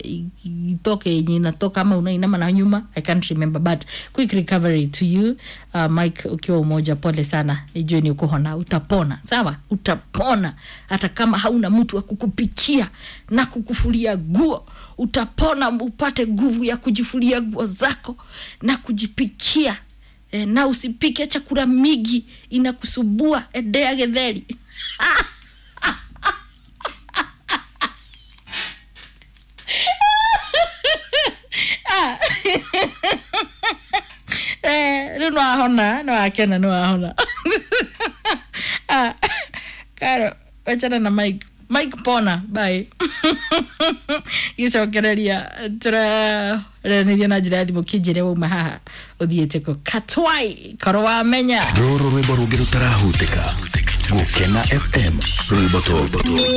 i- itoke yenye inatoka ama unainama na nyuma i can't remember but quick recovery to you uh, mike ukiwa umoja pole sana nijue ni ukuhona utapona sawa utapona hata kama hauna mtu wa kukupikia na kukufulia guo utapona upate nguvu ya kujifulia nguo zako na kujipikia e, na usipike chakula migi inakusubua edea getheri Eh, rä u nwahona nwakena nwahona karo wachana na mike mike pona bai gicokereria tũraranĩria na njĩra ya thimũ kĩnjĩre wauma haha ũthiĩte kũ katwai korwo wamenya rũrũ rwĩmbo rũngĩ rũtarahutĩka gũkena fm rwĩmbo tũtũ